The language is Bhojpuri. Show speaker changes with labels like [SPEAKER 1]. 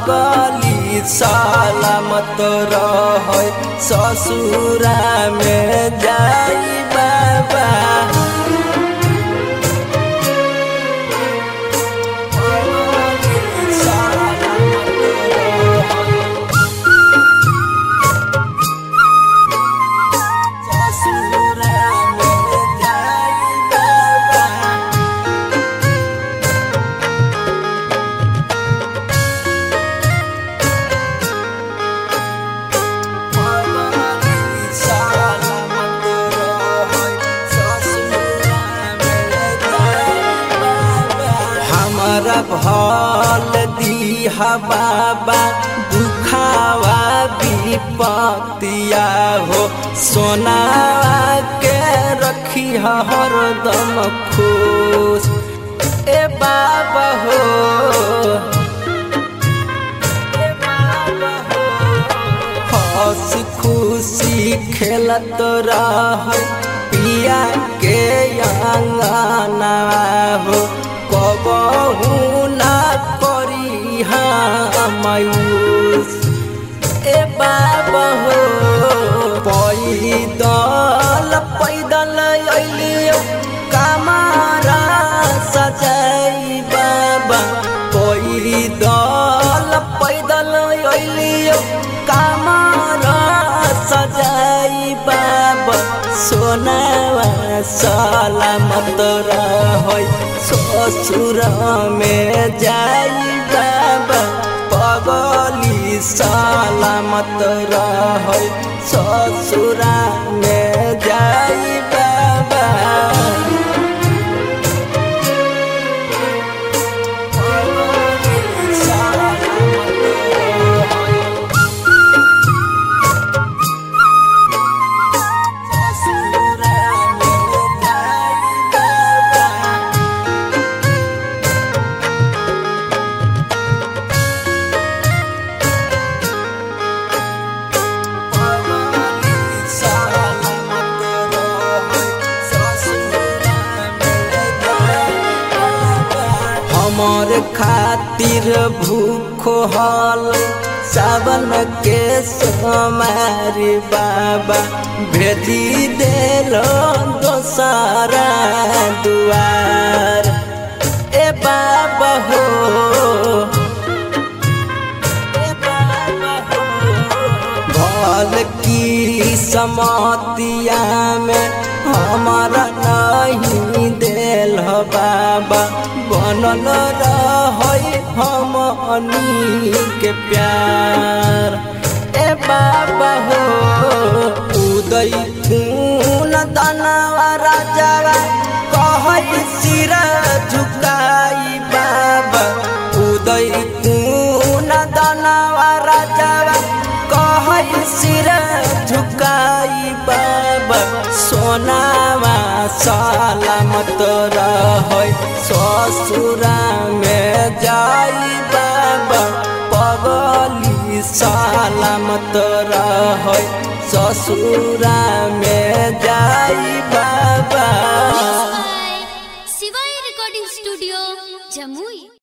[SPEAKER 1] पगली सलामत रह ससुरा में जाई बाबा हमरा भल दीहा बाबा दुखावा विपतिया हो सोना के रखी हरदम खुश ए बाबा हो ए बाबा हो हंस खुशी खेलत रह पिया के अंगना हो कबहू ना करी मायूस ए बाबा हो पैदल पैदल अलियो कमारा सजाई बाबा पैदल पैदल अलियो कमारा सजाई बाबा सोनावा सलामत रह ससुर में जाई बाबा पगली सलामत रह ससुरा में जाई बाबा हमर खातिर भूख हल सावन के समारी बाबा भेजी देल दोसारा दुआर ए बाबा हो ए बाबा हो भल की समतिया में हमारा नहीं देल बाबा बनल रह हमनी के प्यार ए बाबा हो उदय खून दानवा राजावा कह सिर झुकाई बाबा उदय खून दानवा राजावा कह सिर झुकाई बाबा सोनावा सलामत रह ससुरा में जाई बाबा पगली सलामत रह ससुरा में जाई बाबा
[SPEAKER 2] शिवाय रिकॉर्डिंग स्टूडियो जमुई